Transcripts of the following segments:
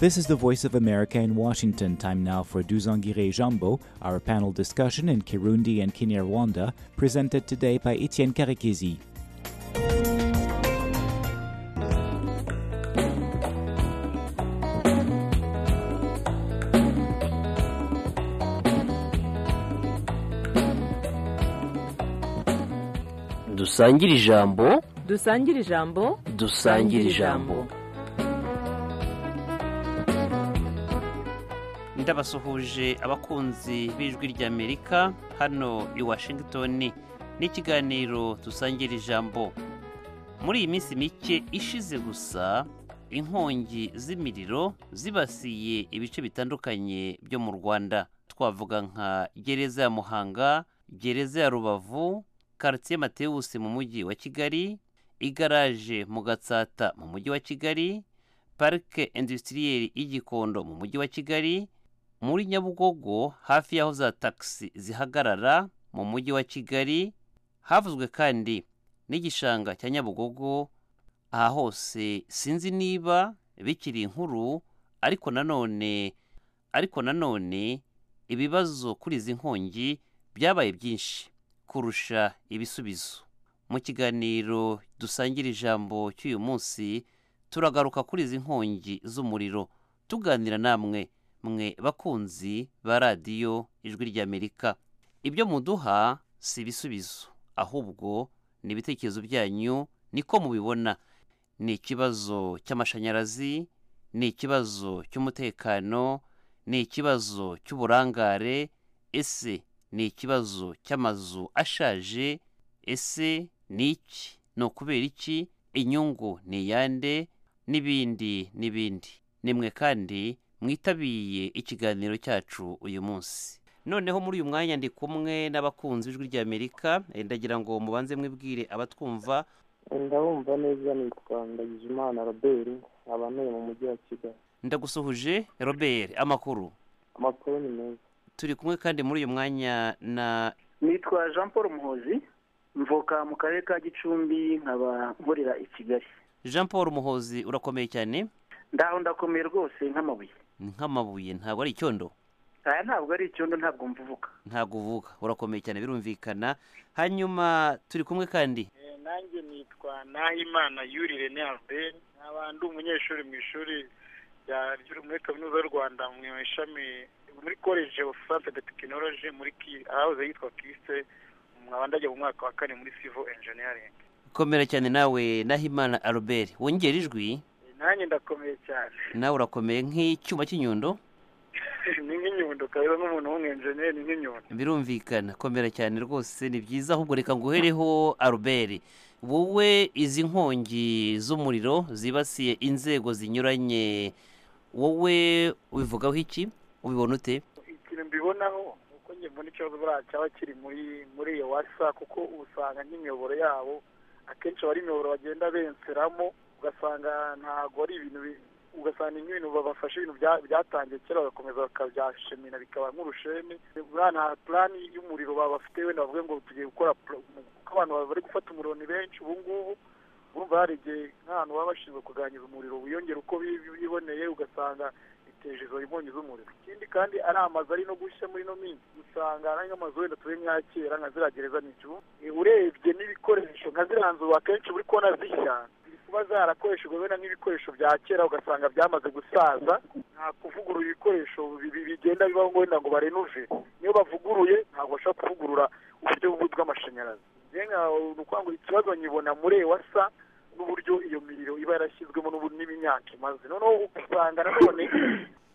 This is the Voice of America in Washington. Time now for Duzangire Jambo, our panel discussion in Kirundi and Kinyarwanda, presented today by Etienne Karekezi. dusangire ijambo dusangire ijambo dusangire ijambo ndabasuhuje abakunzi b'ijwi ry'amerika hano i washington n'ikiganiro dusangira ijambo muri iyi minsi mike ishize gusa inkongi z'imiriro zibasiye ibice bitandukanye byo mu rwanda twavuga nka gereza ya muhanga gereza ya rubavu karitsiye matewusi mu mujyi wa kigali igaraje mu gatsata mu mujyi wa kigali parike industiriyeri y'igikondo mu mujyi wa kigali muri nyabugogo hafi y'aho za tagisi zihagarara mu mujyi wa kigali havuzwe kandi n'igishanga cya nyabugogo aha hose sinzi niba bikiri inkuru ariko nanone ariko nanone ibibazo kuri izi nkongi byabaye byinshi kurusha ibisubizo mu kiganiro dusangira ijambo cy'uyu munsi turagaruka kuri izi nkongi z'umuriro tuganira namwe mwe bakunzi ba radiyo ijwi ry'amerika ibyo muduha si ibisubizo ahubwo ni ibitekerezo byanyu niko mubibona ni ikibazo cy'amashanyarazi ni ikibazo cy'umutekano ni ikibazo cy'uburangare ese ni ikibazo cy'amazu ashaje ese ni iki ni ukubera iki inyungu ni iyande n'ibindi n'ibindi nimwe kandi mwitabiye ikiganiro cyacu uyu munsi noneho muri uyu mwanya ndi kumwe n'abakunzi b'ijwi ry'amerika ndagira ngo mubanze mwibwire abatwumva ndabumva neza nitwa ndagijimana robert nkaba ntuye mu mujyi wa kigali ndagusuhuje robert amakuru amakuru ni meza turi kumwe kandi muri uyu mwanya na nitwa jean paul muhozi mvuka mu karere ka gicumbi nkaba nkorera i kigali jean paul muhozi urakomeye cyane ndaho ndakomeye rwose nk'amabuye nk'amabuye ntabwo ari icyondo aya ntabwo ari icyondo ntabwo mvuga ntabwo uvuga urakomeye cyane birumvikana hanyuma turi kumwe kandi nanjye nitwa nahimana yuri rene albert nkaba ndi umunyeshuri mu ishuri muri kaminuza y'u rwanda mu ishami muri college of science de tekinoloji muri ahahoze yitwa kise nkaba ndajya mu mwaka wa kane muri civil engineering komera cyane nawe nahimana albert wongera ijwi nanjye ndakomeye cyane nawe urakomeye nk'icyuma cy'inyundo ni nk'inyundo kabisa nk'umuntu w'umwenjeneri ni nk'inyundo birumvikana komera cyane rwose ni byiza ahubwo reka nguhereho aruberi wowe izi nkongi z'umuriro zibasiye inzego zinyuranye wowe ubivugaho iki ubibona ute ikintu mbibonaho ni uko njye mbona ikibazo buriya cyaba kiri muri muri iyo wasa kuko usanga nk'imiyoboro yabo akenshi aba ari imiyoboro bagenda benseramo ugasanga ntabwo ari ibintu ugasanga ibintu babafashe ibintu byatangiye kera bagakomeza bakabyashemina bikaba nk'urushene nta purani y'umuriro babafite wenda bavuge ngo tugiye gukora kuko abantu bari gufata umuriro ni benshi ubu ngubu urumva hari igihe nk'ahantu baba bashinzwe kuganiriza umuriro wiyongera uko biboneye ugasanga biteje izo inkongi z'umuriro ikindi kandi ari amazu ari no gushya muri ino minsi usanga ari nk'amazu wenda turi nka kera nka ziriya gereza n'igihu urebye n'ibikoresho nka ziriya nzu akenshi uri kubona zishya kuba zarakoreshejwe wenda nk'ibikoresho bya kera ugasanga byamaze gusaza nta kuvugurura ibikoresho bigenda bibaho ngo wenda ngo barenuve niyo bavuguruye ntabwo bashobora kuvugurura uburyo bw'amashanyarazi reka ni ukuvuga ngo ikibazo nyibona muri ewasa n'uburyo iyo miriro iba yarashyizwemo n'imyaka imaze noneho ugasanga nanone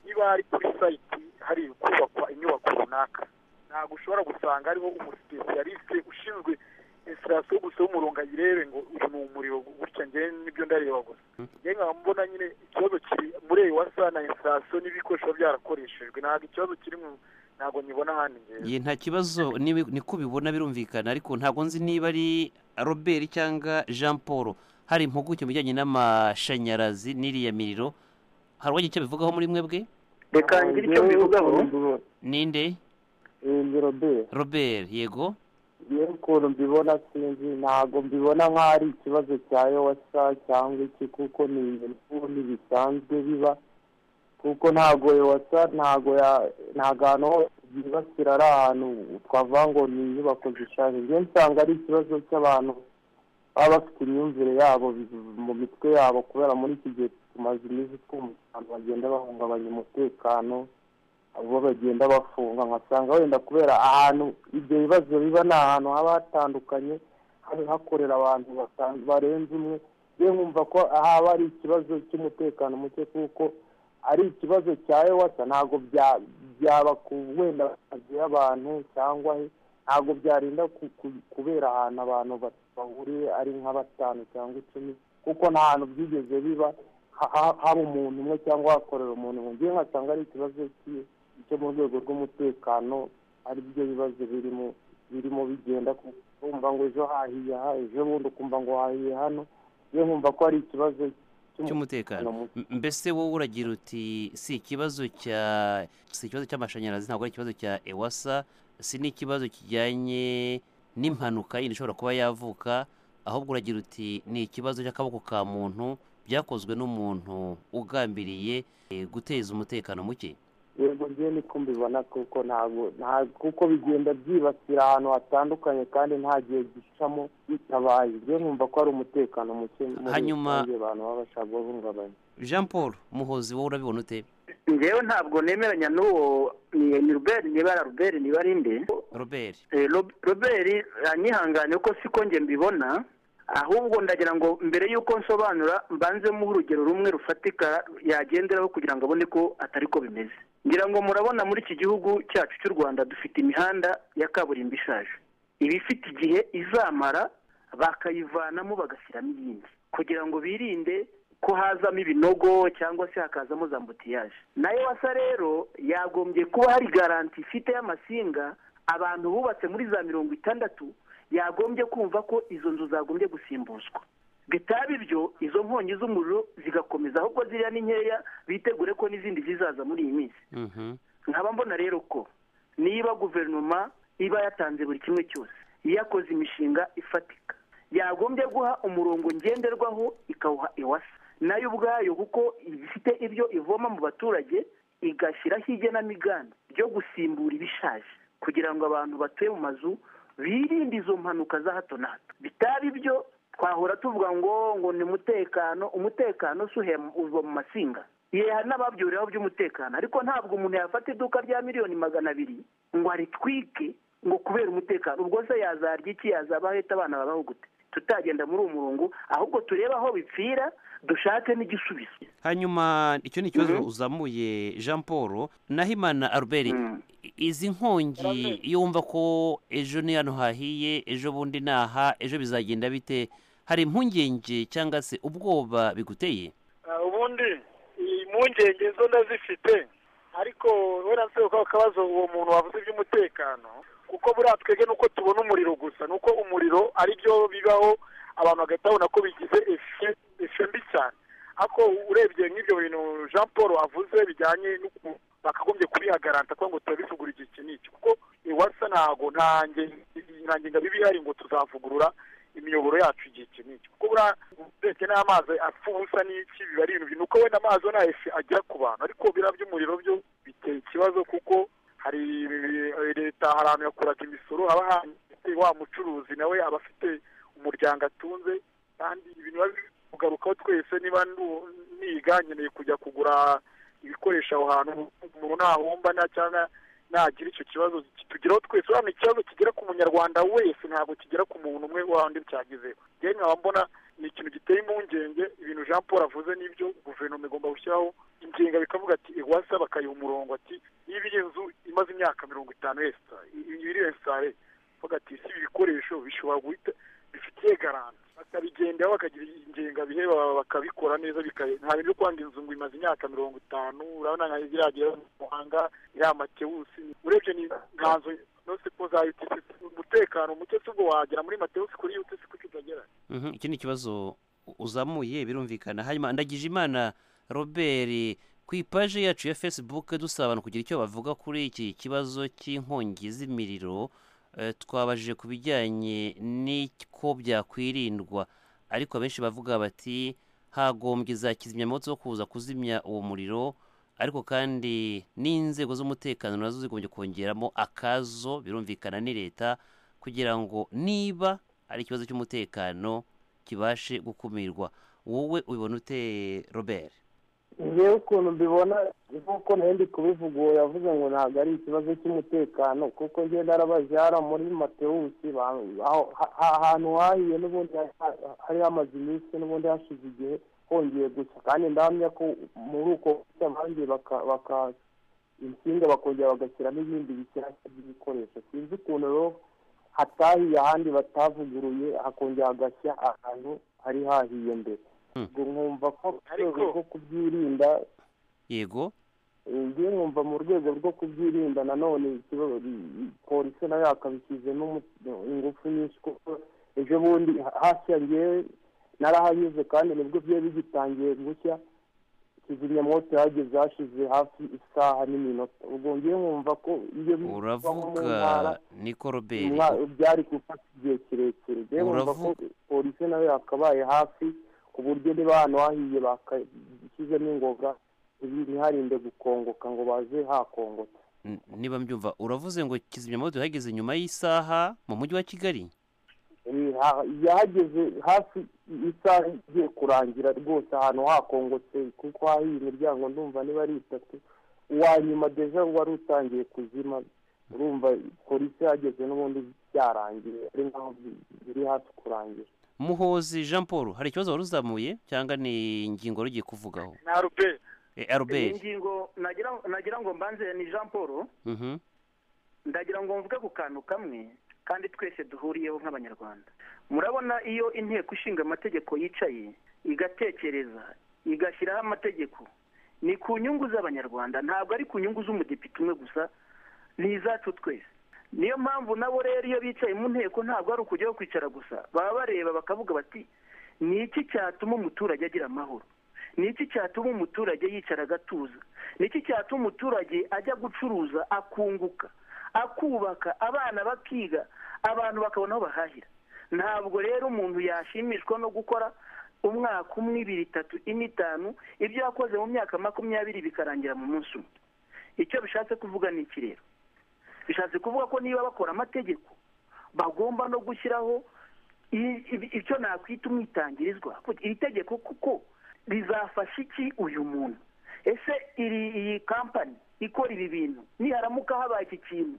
niba ari kuri sayiti hari kubakwa inyubako runaka ntabwo ushobora gusanga hariho umusipesiyalisite ushinzwe insirasiyo gusa y'umuriro ngo ayirebe ngo uyu ni umuriro gutya ngewe nibyo ndareba gusa ngewe nkaba mbona nyine ikibazo kiri muri eyi wasa na insirasiyo n'ibikoresho byarakoreshejwe ntabwo ikibazo kiri mu ntabwo nyibona ahandi ngewe nta kibazo niko ubibona birumvikana ariko ntabwo nzi niba ari robert cyangwa jean paul hari impuguke mu bijyanye n'amashanyarazi n'iriya miriro hari uwagira icyo abivugaho muri mwebwe reka ngire icyo mbivugaho ninde robert robert yego yewe ukuntu mbibona sinzi ntabwo mbibona nk'aho ari ikibazo cya yowasa cyangwa iki kuko ni ibintu bisanzwe biba kuko ntago yowasa ntago ya- ntago ahantu hose yibasira ari ahantu twavuga ngo ni inyubako zishaje njyewe nsanga ari ikibazo cy'abantu baba bafite imyumvire yabo bi- mu mitwe yabo kubera muri iki gihe tumaze iminsi twumva abantu bagenda bahungabanya umutekano abo bagenda bafunga nkasanga wenda kubera ahantu ibyo bibazo biba ni ahantu haba hatandukanye haba hakorera abantu basa- barenze umwe rero nkumva ko haba ari ikibazo cy'umutekano muke kuko ari ikibazo cya ewasa ntabwo bya- byaba ku wenda amazu y'abantu cyangwa he, ntabwo byarinda ku- ku- kubera ahantu abantu ba- bahuriye ari nka batanu cyangwa icumi kuko nta hantu byigeze biba ha- ha- haba umuntu umwe cyangwa hakorera umuntu umwe ngewe nkasanga ari ikibazo cy'i- cyo mu rwego rw'umutekano ari byo bibazo birimo birimo bigenda ku- kumva ngo ejo hahiye aha ejo bundi ukumva ngo hahiye hano ngewe nkumva ko ari ikibazo cy'umutekano cy'umutekano M- mbese wowe uragira uti si ikibazo cya si ikibazo cy'amashanyarazi ntabwo ari ikibazo cya ewasa si n'ikibazo kijyanye n'impanuka yindi ishobora kuba yavuka ahubwo uragira uti ni ikibazo cy'akaboko ka muntu byakozwe n'umuntu ugambiriye eh, guteza umutekano muke yego njyewe niko mbibona kuko ntabwo nta kuko bigenda byibasira ahantu hatandukanye kandi nta gihe gicamo bitabaye njyewe nkumva ko ari umutekano muke muri Hanyuma- rusange abantu baba bashaka guhungabanya jean paul muhozi wowe urabibona ute ngewe ntabwo nemeranya n'uwo ni ni Robert niba ari Robert niba ari nde robert Eh, Rob- Robert anyihangane kuko siko njye mbibona ahubwo ndagira ngo mbere y'uko nsobanura mbanzemo urugero rumwe rufatika yagenderaho kugira ngo abone ko atari ko bimeze ngira ngo murabona muri iki gihugu cyacu cy'u rwanda dufite imihanda ya kaburimbo ishaje iba ifite igihe izamara bakayivanamo bagashyiramo iyindi kugira ngo birinde ko hazamo ibinogo cyangwa se hakazamo za mbutiyaje nayo wasa rero yagombye kuba hari garanti ifite y'amasinga abantu bubatse muri za mirongo itandatu yagombye kumva ko izo nzu zagombye gusimbuzwa bitaba ibyo izo nkongi z'umuriro zigakomeza ahubwo ziriya ni nkeya bitegure ko n'izindi zizaza muri iyi minsi Mhm. nkaba mbona rero ko niba guverinoma iba yatanze buri kimwe cyose yakoze imishinga ifatika yagombye guha umurongo ngenderwaho ikawuha iwasa nayo ubwayo kuko ifite ibyo ivoma mu baturage igashyiraho igenamigambi ryo gusimbura ibishaje kugira ngo abantu batuye mu mazu birinde izo mpanuka za hato na hato bitaba ibyo twahora tuvuga ngo ngo ni umutekano umutekano si uhe- uva mu masinga yeha n'ababyuriraho by'umutekano ariko ntabwo umuntu yafata iduka rya miliyoni magana abiri ngo aritwike ngo kubera umutekano ubwo se yazarya iki yazaba ahita abana babaho gute tutagenda muri uwo murongo ahubwo turebe aho bipfira dushake n'igisubizo hanyuma icyo ni ikibazo Mhm. uzamuye jean paul nahimana albert Mm. i- izi nkongi iyo wumva ko ejo ni hano hahiye ejo bundi ni aha ejo bizagenda bite hari impungenge cyangwa se ubwoba biguteye Ah, ubundi impungenge zo ndazifite ariko wenda nse ko akabazo uwo muntu wavuze iby'umutekano kuko buriya twebwe nuko tubona umuriro gusa nuko umuriro ari byo bibaho abantu bagahita babona ko bigize efe efe mbi cyane ariko urebye nk'ibyo bintu jean paul wavuze bijyanye n'ukuntu bakagombye kubihagaranta kuko ngo turabivugura iki iki n'iki kuko iwasa ntago nta nge- nta ngenga biba ihari ngo tuzavugurura imiyoboro yacu igihe iki n'iki kuko buriya ndetse n'amazi apfa ubusa n'iki biba ari ibintu nuko wenda amazi nta efe agera ku bantu ariko biriya by'umuriro byo biteye ikibazo kuko hari leta hari ahantu yakuraga imisoro haba hanze wa mucuruzi nawe aba afite umuryango atunze kandi ibintu biba biri kugarukaho twese niba nu- niga nkeneye kujya kugura ibikoresho aho hantu umuntu ntahomba nta cyangwa nagira icyo kibazo kitugeraho twese urabona ikibazo kigera ku munyarwanda wese ntabwo kigera ku muntu umwe wahandi cyagezeho rero nkaba mbona ni ikintu giteye impungenge ibintu jean paul avuze n'ibyo guverinoma igomba gushyiraho ingenga bikavuga ati iwasa bakayiha umurongo ati niba iyi nzu imaze imyaka mirongo itanu yesita iresitare bavuga ati si ibi bikoresho bishobora guhita bifitiye garanti bakabigendaho bakagira ingenga bihe bakabikora neza bika- nta bintu byo kwanga inzu ngo imaze imyaka mirongo itanu urabona nka ziriya gera mu muhanga iriya matewusi urebye ni nta nzu nose ko za UTC umutekano muke si ubwo wagera muri matewusi kuri UTC kuko utagera Mhm, iki ni ikibazo u- uzamuye birumvikana hanyuma ndagije imana robert ku ipaje yacu ya facebook dusaba abantu kugira icyo bavuga kuri iki kibazo cy'inkongi z'imiriro eh, twabajije ku bijyanye n'uko byakwirindwa ariko abenshi bavuga bati hagombye za kizimyamoto zo kuza kuzimya uwo muriro ariko kandi n'inzego z'umutekano nazo zigombye kongeramo akazo birumvikana ni leta kugira ngo niba ari ikibazo cy'umutekano kibashe gukumirwa wowe ubibona ute robert ngewe ukuntu mbibona nk'uko nari kubivuga uwo yavuze ngo ntabwo ari ikibazo cy'umutekano kuko njye narabajyara muri matewusi ahantu hahiye n'ubundi hari hamaze iminsi n'ubundi hashize igihe hongeye gusa kandi ndahamya ko muri uko bushya baka insinga bakongera bagashyiramo ibindi bishyashya by'ibikoresho sinzi ukuntu rero hatahiye ahandi batavuguruye hakongera hagashya ahantu hari hahiye mbere ubwo nkumva ko mu rwego rwo kubyirinda yego ngiye nkumva mu rwego rwo kubyirinda nanone polisi nayo yakabishyizemo ingufu nyinshi kuko ejo bundi hashya ngewe narahanyuze kandi nibwo byari bigitangiye gushya kizimyamwoto yahageze hashize hafi isaha n'iminota ubwo ngiye nkumva ko iyo bivamo mu ntara uravuga niko robert byari gufata igihe kirekire ngewe nkumva ko Uravuga- polisi nayo yakabaye hafi ku buryo niba ahantu hahiye bakashyizemo ingoga ntiharinde gukongoka ngo baze hakongota N- niba mbyumva uravuze ngo kizimyamoto yahageze nyuma y'isaha mu mujyi wa kigali Eh, ha- yahageze hafi isaha igiye kurangira rwose ahantu hakongotse kuko hahiye imiryango ndumva niba ari itatu uwa nyuma deja wari utangiye kuzima urumva polisi yahageze n'ubundi byarangiye ari nkaho bi- biri hafi kurangira muhozi jean paul hari ikibazo wari uzamuye cyangwa ni ingingo wari ugiye kuvugaho na ruberi e, iyi albert ngingo nagira nagira ngo mbanze ni jean paul Mhm. ndagira ngo mvuge ku kantu kamwe kandi twese duhuriyeho nk'abanyarwanda murabona iyo inteko ishinga amategeko yicaye igatekereza igashyiraho amategeko ni ku nyungu z'abanyarwanda ntabwo ari ku nyungu z'umudepite umwe gusa ni izacu twese niyo mpamvu nabo rero iyo bicaye mu nteko ntabwo ari ukujyaho kwicara gusa baba bareba bakavuga bati ni iki cyatuma umuturage agira amahoro ni iki cyatuma umuturage yicara agatuza ni iki cyatuma umuturage ajya gucuruza akunguka akubaka abana bakiga abantu bakabona aho bahahira ntabwo rero umuntu yashimishwa no gukora umwaka umwe ibiri itatu ine itanu ibyo yakoze mu myaka makumyabiri bikarangira mu munsi umwe icyo bishatse kuvuga ni iki rero bishatse kuvuga ko niba bakora amategeko bagomba no gushyiraho i- i- icyo nakwita umwitangirizwa iri tegeko kuko rizafasha iki uyu muntu ese iri iyi kampani ikora ibi bintu niharamuka habaye iki kintu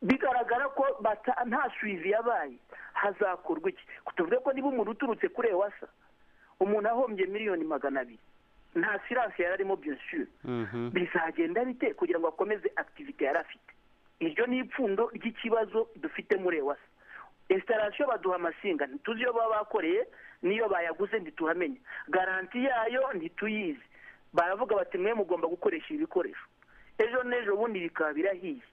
bigaragara ko bata- nta suivi yabaye hazakorwa iki tuvuge ko niba umuntu uturutse kuri ewasa umuntu ahombye miliyoni magana abiri nta siranse yari arimo byinshi Mhm. bizagenda bite kugira ngo akomeze akitivite yari afite iryo ni ipfundo ry'ikibazo dufite muri ewasa esitarasiyo baduha amasinga ntituzi iyo baba bakoreye n'iyo bayaguze ntituhamenya garanti yayo ntituyizi baravuga bati mwe mugomba gukoresha ibi bikoresho ejo n'ejo bundi bikaba birahiye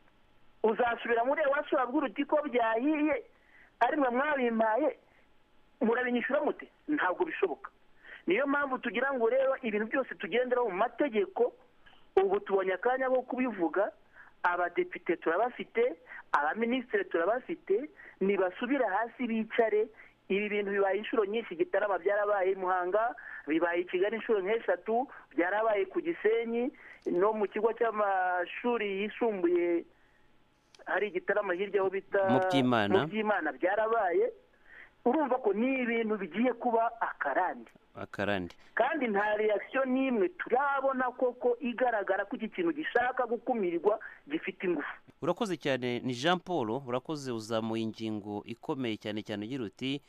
uzasubira muri ewasa wabwira uti ko byahiye ari mwe mwabimpaye murabinyishyura mute ntabwo bishoboka niyo mpamvu tugira ngo rero ibintu byose tugenderaho mu mategeko ubu tubonye akanya ko kubivuga abadepite turabafite abaminisitiri turabafite nibasubira hasi bicare ibi bintu bibaye inshuro nyinshi gitarama byarabaye i muhanga bibaye i kigali inshuro nk'eshatu byarabaye ku gisenyi no mu kigo cy'amashuri yisumbuye hari igitarama hirya aho bita Mu Byimana. mu by'imana byarabaye urumva ko ni ibintu bigiye kuba akarande akarande kandi nta reakisiyo n'imwe turabona koko igaragara ko iki kintu gishaka gukumirwa gifite ingufu urakoze cyane ni jean paul urakoze uzamuye ingingo ikomeye cyane cyane ugira uti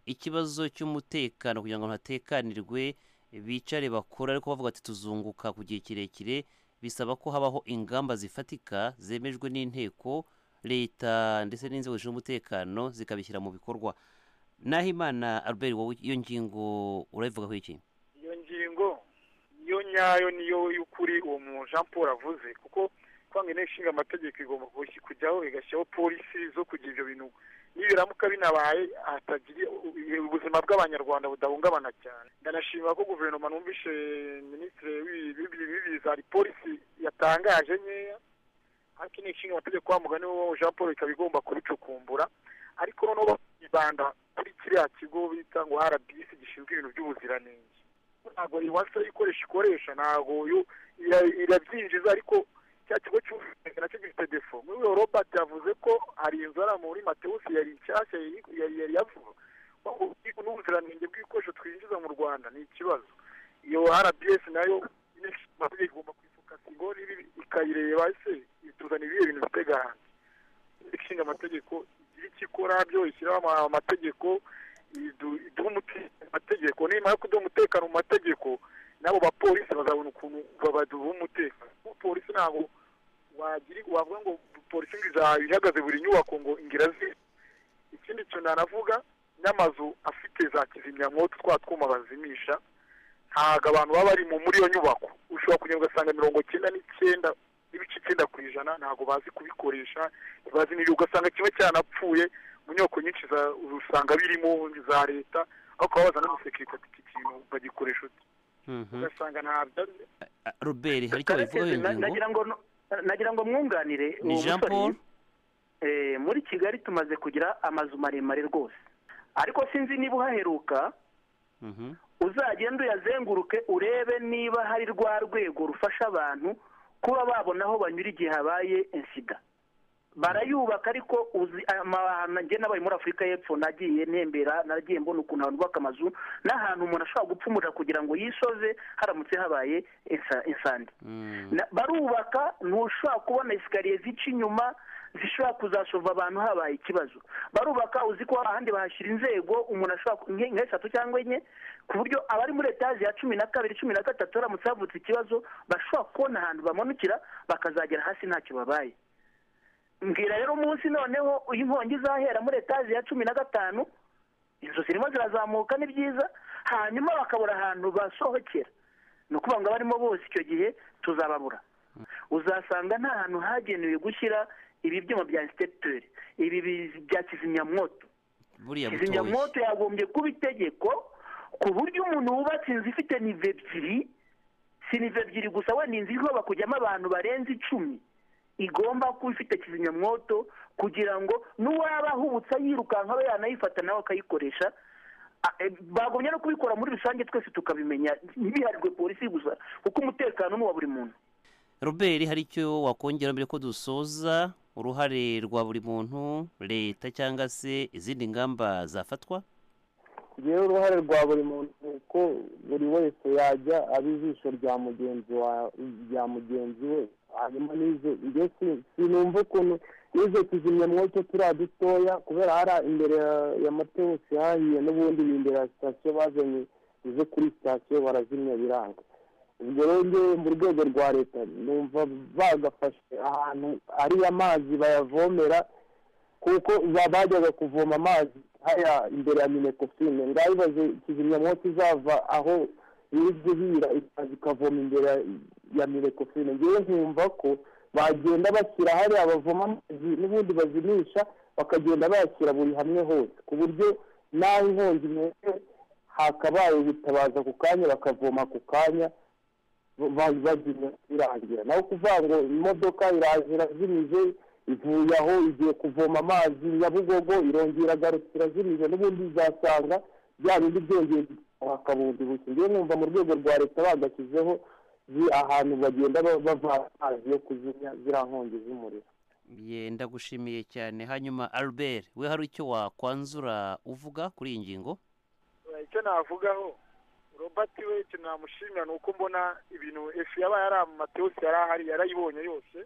ikibazo cy'umutekano kugira ngo hatekanirwe bicare bakora ariko bavuga ati tuzunguka ku gihe kirekire bisaba ko habaho ingamba zifatika zemejwe n'inteko leta ndetse n'inzego zishinzwe umutekano zikabishyira mu bikorwa naho imana albert wowe iyo ngingo urayivugaho iki iyo ngingo niyo nyayo niyo y'ukuri uwo mu jean paul avuze kuko kwanga inteko ishinga amategeko igomba gushyi- kujyaho igashyiraho polisi zo kugira ibyo bintu niyo biramuka binabaye hatagira ubuzima bw'abanyarwanda budahungabana cyane ndanashima ko guverinoma numvise minisitiri w'ibiza hari polisi yatangaje nkeya ariko inteko ishinga amategeko wa mugani wo jean paul ikaba igomba kubicukumbura ariko noneho bakibanda kuri kiriya kigo bita ngo rbc gishinzwe ibintu by'ubuziranenge ntabwo iwasa ikoresha ikoresha ntabwo yo- ira- irabyinjiza ariko cya kigo cy'ubwishingizi nacyo gifite defo muri iyo robert yavuze ko hari inzu ari muri matewusi yari nshyashya yari- yari yari yavuga n'ubuziranenge bw'ibikoresho twinjiza mu rwanda ni ikibazo iyo rbs nayo nyine igomba kwifokasigo ikayireba ese ituzana ibihe bintu bitega hanze ishinga amategeko igira icyo ikora byo ishyiraho ama- amategeko idu- iduha umute- amategeko nimara kuduha umutekano mu mategeko n'abo bapolisi bazabona ukuntu babaduha umutekano kuko polisi ntabwo wagira wavuga ngo polisi ngo izaba ihagaze buri nyubako ngo ingira zi ikindi kintu nanavuga n'amazu afite za kizimyamwoto twa twuma bazimisha ntabwo abantu baba bari mu muri iyo nyubako ushobora kugenda ugasanga mirongo icyenda n'icyenda n'ibice icyenda ku ijana ntabwo bazi kubikoresha ntibazi n'ibiri ugasanga kimwe cyanapfuye mu nyubako nyinshi za- usanga birimo za leta aho kubabaza n'umusekirite ati iki kintu bagikoresha uti Mhm. ugasanga ntabyo azi Ah, robert hari icyo babivugaho iyo Na- ngingo nagira ngo no- nagira ngo mwunganire ni uwo jean musore. paul Eh, muri kigali tumaze kugira amazu maremare rwose ariko sinzi niba uhaheruka Mhm. uzagenda uyazenguruke urebe niba hari rwa rwego rufasha abantu kuba babona aho banyura igihe habaye insida barayubaka ariko uzi amahantu njye n'abaye muri afurika y'epfo nagiye ntembera nagiye mbona ukuntu abantu bubaka amazu n'ahantu umuntu ashobora gupfumurira kugira ngo yisoze haramutse habaye insa- insandi Mm. Na- barubaka ntushobora kubona esikariye zica inyuma zishobora kuzashova abantu habaye ikibazo barubaka uzi ko ahandi bahashyira inzego umuntu ashobora ku- nke- nk'eshatu cyangwa enye ku buryo abari muri etaje ya cumi na kabiri cumi na gatatu haramutse havutse ikibazo bashobora kubona ahantu bamanukira bakazagera hasi ntacyo babaye mbwira rero umunsi noneho iyo inkongi izahera muri etaje ya cumi na gatanu inzu zirimo zirazamuka ni byiza hanyuma bakabura ahantu basohokera ni ukuvuga ngo abarimo bose icyo gihe tuzababura uzasanga nta hantu hagenewe gushyira ibi byuma bya insitepiteri ibi bi- bya kizimyamwoto buriya butoshye kizimyamwoto yagombye kuba itegeko ku buryo umuntu wubatse inzu ifite nive ebyiri si nive ebyiri gusa wenda inzu igomba kujyamo abantu barenze icumi igomba kuba ifite kizimyamwoto kugira ngo n'uwaba ahubutse yirukanka abe yanayifata nawe akayikoresha A- e, bagomye no kubikora muri rusange twese tukabimenya biharirwe polisi gusa kuko umutekano ni uwa buri muntu robert hari icyo wakongera mbere ko dusoza uruhare rwa buri muntu leta cyangwa se izindi ngamba zafatwa rero uruhare rwa buri muntu ni uko buri wese yajya aba ijisho rya mugenzi wa- rya mugenzi we hanyuma n'izo njye si- sinumva ukuntu n'izo kizimyamwoto turiya dutoya kubera hari imbere ya- ya matewusi hahiye n'ubundi ni imbere ya sitasiyo bazanye izo kuri sitasiyo barazimya biranga ubwo rero njyewe mu rwego rwa leta numva bagafashe ahantu ari amazi bayavomera kuko za- bajyaga kuvoma amazi haya imbere ya minekofine ngabibaze kizimyamwoto izava aho iri guhira ikaza ikavoma imbere ya- ya minekofine ngewe nkumva ko bagenda bashyira hariya bavoma amazi n'ubundi bazimisha bakagenda bayashyira buri hamwe hose ku buryo n'aho inkongi imeze hakabaye ubutabaza ku kanya bakavoma ako kanya bazimya birangira naho kuvuga ngo imodoka iraje irazimije ivuye aho igiye kuvoma amazi nyabugogo irongera agarutse irazimije n'ubundi izasanga bya bindi byongeye hakabundi buke ngewe numva mu rwego rwa leta bagashyizeho zi- ahantu bagenda ba- bavana amazi yo kuzimya ziriya nkongi z'umuriro Ye, ndagushimiye cyane hanyuma albert we hari icyo wakwanzura uvuga kuri iyi ngingo icyo navugaho robert we ikintu namushimira ni uko mbona ibintu efu yabaye ari amatewusi yari ahari yarayibonye yose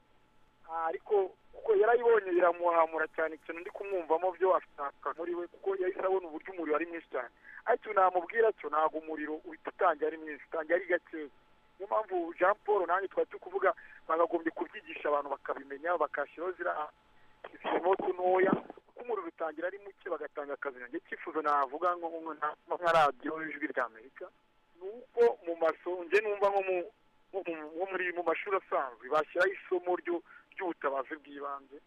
Ah, ariko kuko yarayibonye iramuhamura cyane ikintu ndi kumwumvamo byo afitaka muri we kuko yahise abona uburyo umuriro ari mwinshi cyane ariko ikintu namubwira cyo ntabwo umuriro uhita utangira ari mwinshi utangira ari gakeya niyo mpamvu jean paul nanjye twari turi kuvuga bagagombye kubyigisha abantu bakabimenya bakashyiraho ziriya kizimyamwoto ntoya kuko umuriro utangira ari muke bagatanga akazi nanjye icyifuzo navuga nko nko- nka nka radiyo y'ijwi rya amerika ni uko mu maso njye numva nko mu nko mu- nko muri mu mashuri asanzwe bashyiraho isomo ryo- ry'ubutabazi bw'ibanze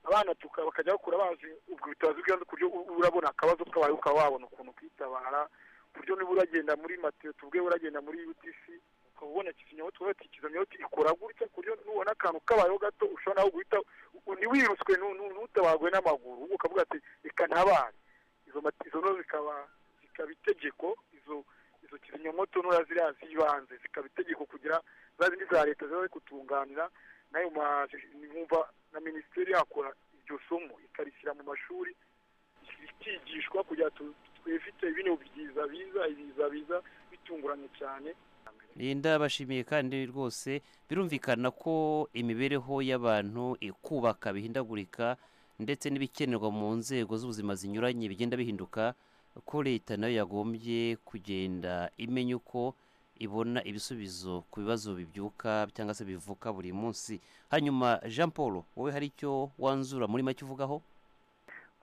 abana tuka bakajya bakura bazi ubwo butabazi bw'ibanze ku buryo u- urabona akabazo kabaye ukaba wabona ukuntu kwitabara ku buryo niba uragenda muri matiyo tubwe uragenda muri utc ukaba ubona kizimyamwoto uba kizimyamwoto ikora gutya ku buryo nubona akantu kabayeho gato ushobora nawe guhita u- ntiwiruswe nu- nu- ntutabagwe n'amaguru ahubwo ukavuga ati reka ntabare izo mati izo no zikaba zikaba itegeko izo izo kizimyamwoto hakazamo tunura ziriya z'ibanze zikaba itegeko kugira za zindi za leta ziba ziri kutunganira n'ayo mwumva na minisiteri yakora iryo somo ikarishyira mu mashuri ikigishwa kugira ngo twifite ibintu byiza biza ibiza biza bitunguranye cyane ndabashimiye kandi rwose birumvikana ko imibereho y'abantu ikubaka bihindagurika ndetse n'ibikenerwa mu nzego z'ubuzima zinyuranye bigenda bihinduka ko leta nayo yagombye kugenda imenya uko ibona ibisubizo ku bibazo bibyuka cyangwa se bivuka buri munsi hanyuma jean paul wowe hari icyo wanzura muri make uvugaho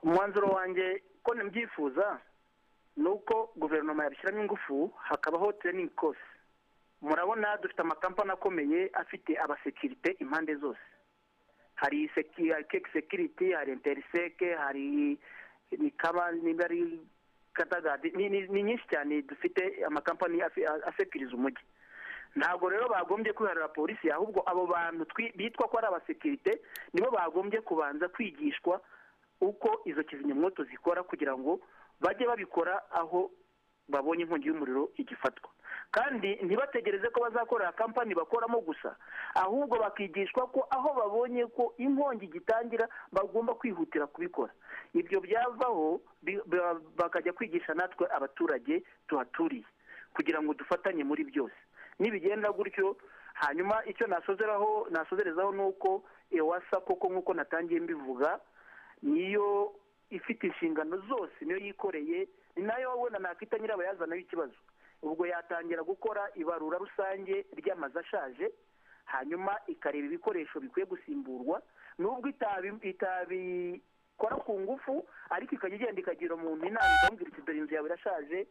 umwanzuro wanjye ko nabyifuza ni uko guverinoma yabishyiramo ingufu hakabaho training course murabona dufite amakampani akomeye afite abasekirite impande zose hari keke sekiriti hari interiseke hari mikaba niba ari kadagadi ni ni- ni nyinshi cyane dufite amakampani afi- a- asekiriza umujyi ntabwo rero bagombye kwiharira polisi ahubwo abo bantu twi- bitwa ko ari abasekirite nibo bagombye kubanza kwigishwa uko izo kizimyamwoto zikora kugira ngo bajye babikora aho babonye inkongi y'umuriro igifatwa kandi ntibategereze ko bazakorera kampani bakoramo gusa ahubwo bakigishwa ko aho babonye ko inkongi igitangira bagomba kwihutira kubikora ibyo byavaho bi- ba- bakajya kwigisha natwe abaturage tuhaturiye kugira ngo dufatanye muri byose nibigenda gutyo hanyuma icyo nasozeraho nasozerezaho ni uko ewasa koko nk'uko natangiye mbivuga niyo ifite inshingano zose niyo yikoreye ni nayo wabona nakwita nyirabayazanaho ikibazo ubwo yatangira gukora ibarura rusange ry'amazu ashaje hanyuma ikareba ibikoresho bikwiye gusimburwa nubwo itabi- itabikora ku ngufu ariko ikajya igenda ikagira umuntu inama ikamubwira iti dore inzu yawe irashaje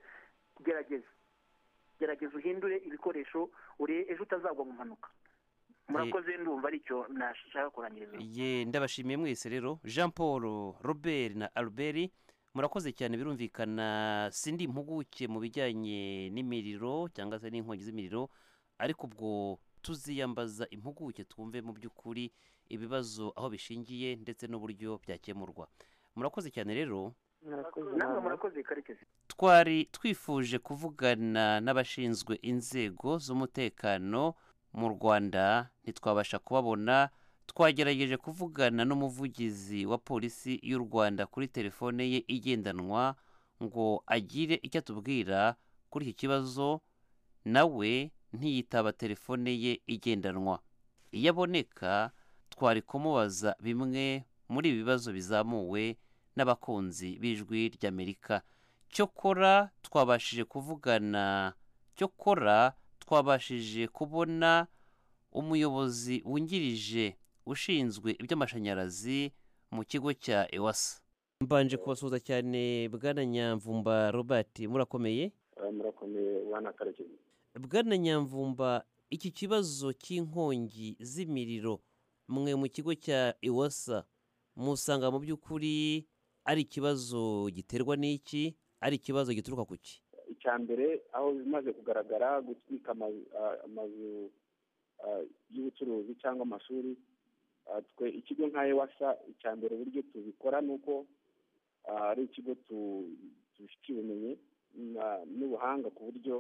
gerageza gerageza uhindure ibikoresho ure ejo utazagwa mu mpanuka murakoze ndumva aricyo nashaka kurangiriza ye ndabashimiye mwese rero jean paul robert na albert murakoze cyane birumvikana sindi impuguke mu bijyanye n'imiriro cyangwa se n'inkongi z'imiriro ariko ubwo tuziyambaza impuguke twumve mu by'ukuri ibibazo aho bishingiye ndetse n'uburyo byakemurwa murakoze cyane rero namwe murakoze karekezi twari twifuje kuvugana n'abashinzwe inzego z'umutekano mu rwanda ntitwabasha kubabona twagerageje kuvugana n'umuvugizi wa polisi y'u rwanda kuri telefone ye igendanwa ngo agire icyo atubwira kuri iki kibazo nawe ntiyitaba telefone ye igendanwa iyo aboneka twari kumubaza bimwe muri ibi bibazo bizamuwe n'abakunzi b'ijwi ry'amerika cyokora twabashije kuvugana cyokora twabashije kubona umuyobozi wungirije ushinzwe iby'amashanyarazi mu kigo cya ewasa mbanje kubasuhuza cyane bwana nyamvumba robert murakomeye murakomeye bwana karekezi bwana nyamvumba iki kibazo cy'inkongi z'imiriro mwe mu kigo cya ewasa musanga mu by'ukuri ari ikibazo giterwa n'iki ari ikibazo gituruka ku ki icya mbere aho bimaze kugaragara gutwika ama- a- amazu a, y'ubucuruzi cyangwa amashuri a, twe ikigo nka ewasa icya mbere uburyo tubikora ni uko a, ari ikigo tu- tubifitiye ubumenyi na- n'ubuhanga ku buryo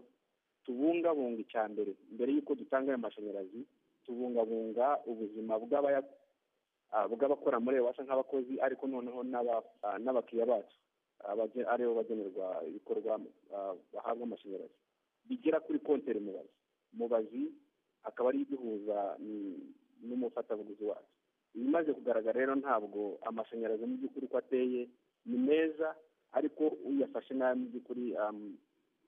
tubungabunga icya mbere mbere y'uko dutanga ayo mashanyarazi tubungabunga ubuzima bw'abaya- a, bw'abakora muri ewasa nk'abakozi ariko noneho n'aba- a, n'abakiriya bacu abaje- aribo bagenerwa ibikorwa ah, bahabwa amashanyarazi bigera kuri konteri mubazi mubazi akaba ariyo iduhuza mm, n'umufatabuguzi wacu ibimaze kugaragara rero ntabwo amashanyarazi mu by'ukuri uko ateye ni meza ariko uyafashe nabi mu by'ukuri am,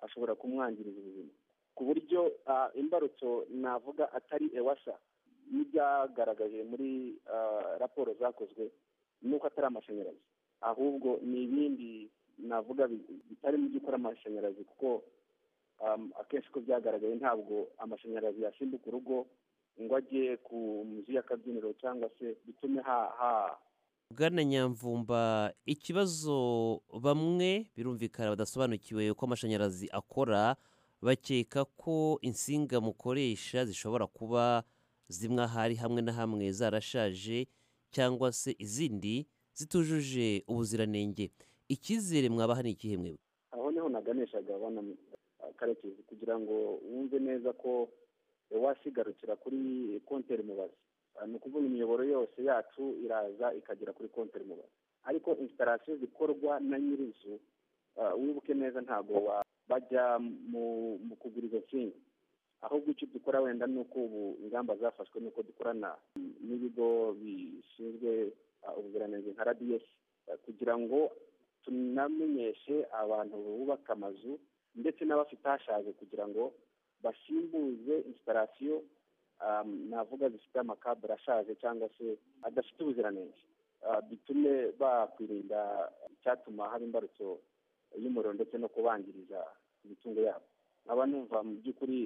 ashobora kumwangiriza ubuzima ku buryo ah, imbarutso navuga atari ewasa n'ibyagaragaje muri ah, raporo zakozwe ni uko atari amashanyarazi ahubwo ni ibindi navuga bi- bitari mu by'ukuri amashanyarazi kuko um, akenshi ko byagaragaye ntabwo amashanyarazi yasimbuka urugo ngo ajye ku nzu y'akabyiniro cyangwa se bitume ha ha bwana nyamvumba ikibazo bamwe birumvikana badasobanukiwe uko amashanyarazi akora bakeka ko insinga mukoresha zishobora kuba zimwe ahari hamwe na hamwe zarashaje cyangwa se izindi zitujuje ubuziranenge icyizere mwabaha ni ikihe mwe aho niho naganishaga bana karekezi kugira ngo wumve neza ko wasigarukira kuri konteri mubazi ni ukuvuga imiyoboro yose yacu iraza ikagera kuri konteri mubazi ariko instarasiyo zikorwa na nyir'inzu wibuke neza ntabwo bajya mu kugura izo nsinga ahubwo icyo dukora wenda ni uko ubu ingamba zafashwe ni uko dukorana n'ibigo bishinzwe ubuziranenge nka radiyesi kugira ngo tunamenyeshe abantu bubaka amazu ndetse n'abafite hashaje kugira ngo basimbuze instarasiyo navuga zifite amakabure ashaje cyangwa se adafite ubuziranenge bitume bakwirinda icyatuma haba imbarutso y'umuriro ndetse no kubangiriza imitungo yabo nkaba numva mu by'ukuri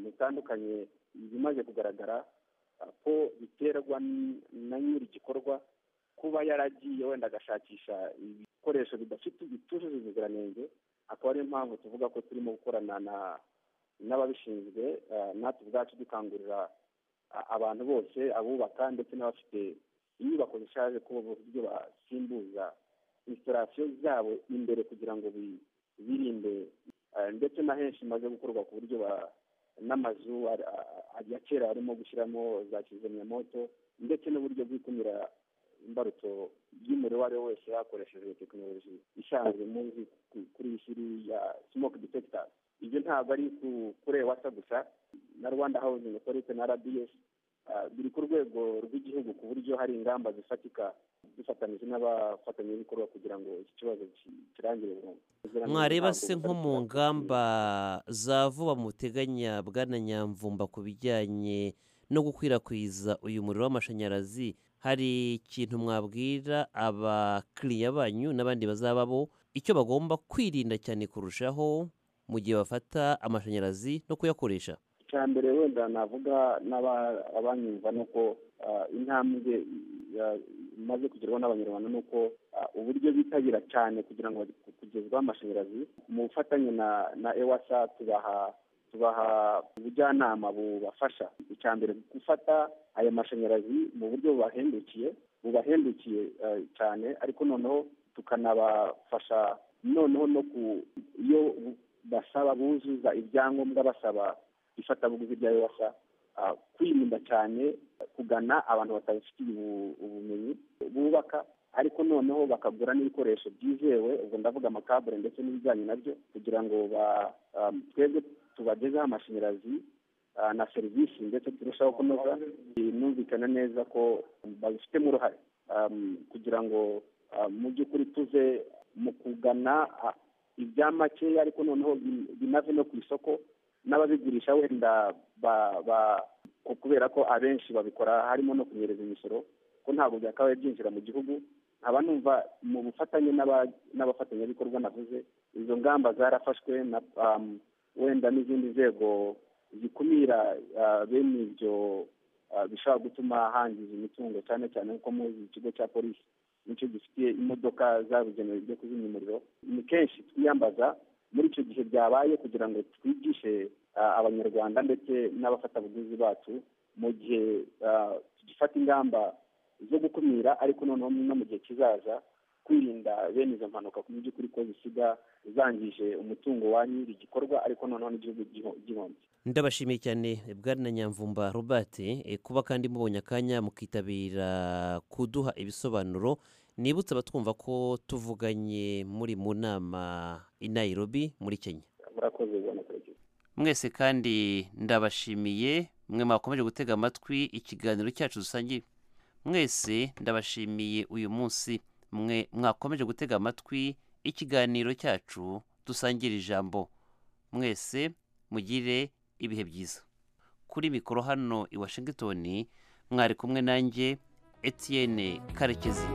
bitandukanye bimaze kugaragara ko biterwa na nyiri igikorwa kuba yaragiye wenda agashakisha ibikoresho bidafite bitujuje ubuziranenge akaba ariyo mpamvu tuvuga ko turimo gukorana n'ababishinzwe natwe ubwacu dukangurira abantu bose abubaka ndetse n'abafite inyubako zishaje kuba uburyo basimbuza instarasiyo zabo imbere kugira ngo birinde ndetse na henshi imaze gukorwa ku buryo n'amazu ya kera arimo gushyiramo za kizimyamoto ndetse n'uburyo bw'ikumira imbarutso y'umuriro uwo ari we wese hakoreshejwe tekinoloji isanzwe muzi kuri iyi shiri ya smoke detector ibyo ntabwo ari kuri ewasa gusa na rwanda housing authority na rds biri ku rwego rw'igihugu ku buryo hari ingamba zifatika dufatanyije n'abafatanyabikorwa kugira ngo iki kibazo kirangire burundu mwareba se nko mu ngamba za vuba muteganya bwana nyamvumba ku bijyanye no gukwirakwiza uyu muriro w'amashanyarazi hari ikintu mwabwira abakiriya banyu n'abandi bazaba bo icyo bagomba kwirinda cyane kurushaho mu gihe bafata amashanyarazi no kuyakoresha icya mbere wenda navuga n'abanyumva ni uko intambwe imaze kugerwaho n'abanyarwanda ni uko uburyo bitabira cyane kugira ngo kugezwaho amashanyarazi mu bufatanye na ewasa tubaha tubaha ubujyanama bubafasha icya mbere gufata aya mashanyarazi mu buryo bubahendukiye bubahendukiye cyane ariko noneho tukanabafasha noneho no ku iyo basaba buzuza ibyangombwa basaba ifatabuguzi rya ewasa kwirinda cyane kugana abantu batabifitiye ubumenyi bubaka ariko noneho bakagura n'ibikoresho byizewe ubwo ndavuga amakabure ndetse n'ibijyanye nabyo kugira ngo twebwe tubagezeho amashanyarazi na serivisi ndetse turushaho kunoza numvikana neza ko babifitemo uruhare kugira ngo mu by'ukuri tuve mu kugana ibya makeya ariko noneho binave no ku isoko n'ababigurisha wenda kubera ko abenshi babikora harimo no kunyereza imisoro ko ntabwo byakabaye byinjira mu gihugu nkaba numva mu bufatanye n'abafatanyabikorwa navuze izo ngamba zarafashwe na wenda n'izindi nzego zikumira bene ibyo bishobora gutuma hangiza imitungo cyane cyane nkuko muzi ikigo cya polisi nicyo gifitiye imodoka zabugenewe byo kuzimya umuriro ni kenshi twiyambaza muri icyo gihe byabaye kugira ngo twigishe abanyarwanda ndetse n'abafatabuguzi bacu mu gihe tugifata ingamba zo gukumira ariko noneho no mu gihe kizaza kwirinda bene izo mpanuka mu by'ukuri ko zisiga zangije umutungo wa nyiri igikorwa ariko noneho n'igihugu gihomye ndabashimiye cyane bwana nyamvumba robert kuba kandi mubonye akanya mukitabira kuduha ibisobanuro nibutse abatwumva ko tuvuganye muri mu nama i Nairobi muri kenya murakoze ubona karekezi mwese kandi ndabashimiye mwe mwakomeje gutega amatwi ikiganiro cyacu dusangiye mwese ndabashimiye uyu munsi mwe mwakomeje gutega amatwi ikiganiro cyacu dusangira ijambo mwese mugire ibihe byiza kuri mikoro hano i washingitoni mwari kumwe nanjye etienne karekezi